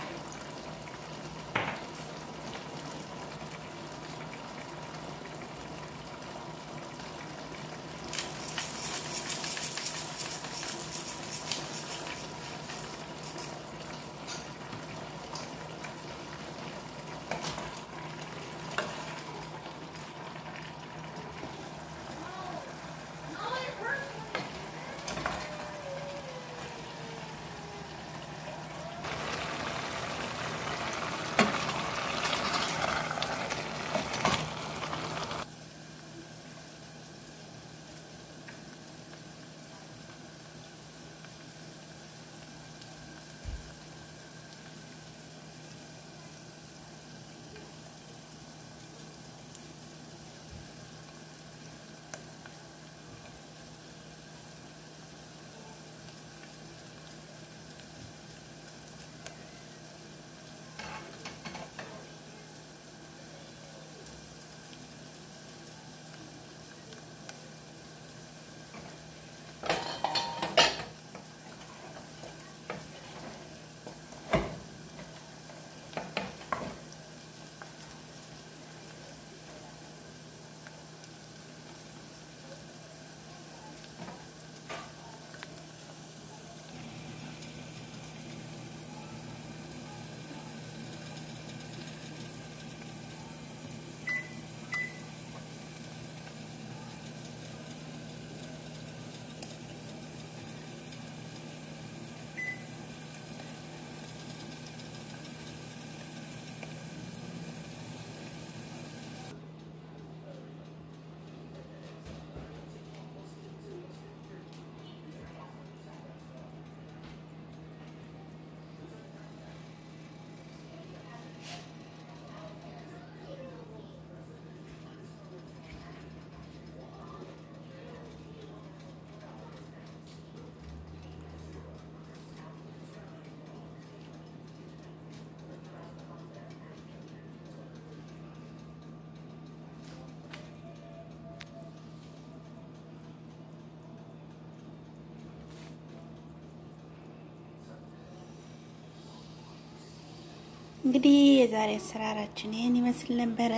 እንግዲህ የዛሬ አሰራራችን ይህን ይመስል ነበረ።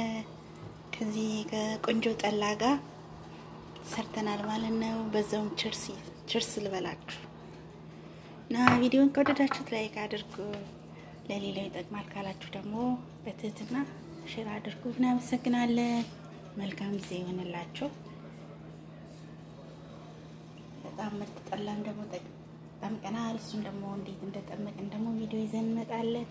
ከዚህ ከቆንጆ ጠላ ጋር ሰርተናል ማለት ነው። በዛውም ችርስ ችርስ ልበላችሁ እና ቪዲዮን ከወደዳችሁት ላይክ አድርጉ። ለሌላው ይጠቅማል ካላችሁ ደግሞ በትህትና ሼር አድርጉ። እናመሰግናለን። መልካም ጊዜ ይሆንላችሁ። በጣም ምርጥ ጠላም ደግሞ ጠምቀናል። እሱም ደግሞ እንዴት እንደጠመቅን ደግሞ ቪዲዮ ይዘን እንመጣለን።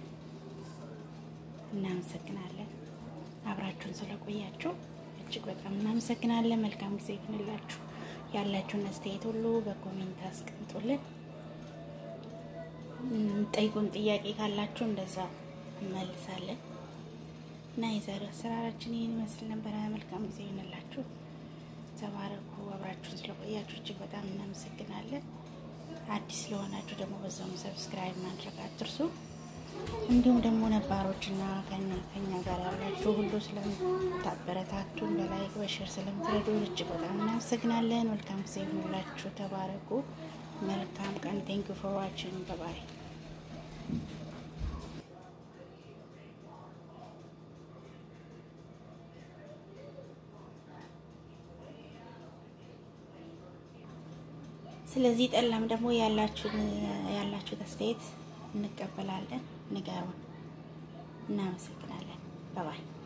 እናመሰግናለን። አብራችሁን ስለቆያችሁ እጅግ በጣም እናመሰግናለን። መልካም ጊዜ ይሁንላችሁ። ያላችሁን አስተያየት ሁሉ በኮሜንት አስቀምጡልን። ጠይቁን፣ ጥያቄ ካላችሁ እንደዛ እንመልሳለን እና የዛሬው አሰራራችን ይህን ይመስል ነበረ። መልካም ጊዜ ይሁንላችሁ። ተባረኩ። አብራችሁን ስለቆያችሁ እጅግ በጣም እናመሰግናለን። አዲስ ስለሆናችሁ ደግሞ በዛውም ሰብስክራይብ ማድረግ አትርሱ። እንዲሁም ደግሞ ነባሮች እና ከኛ ከኛ ጋር ያላችሁ ሁሉ ስለምታበረታቱን በላይክ በሼር ስለምትረዱ እጅግ በጣም እናመሰግናለን። መልካም ጊዜ ይሁንላችሁ። ተባረኩ። መልካም ቀን። ቴንክ ዩ ፎር ዋችንግ ባይ ስለዚህ ጠላም ደግሞ ያላችሁን ያላችሁት አስተያየት እንቀበላለን። ንገሩን። እናመሰግናለን። ባባይ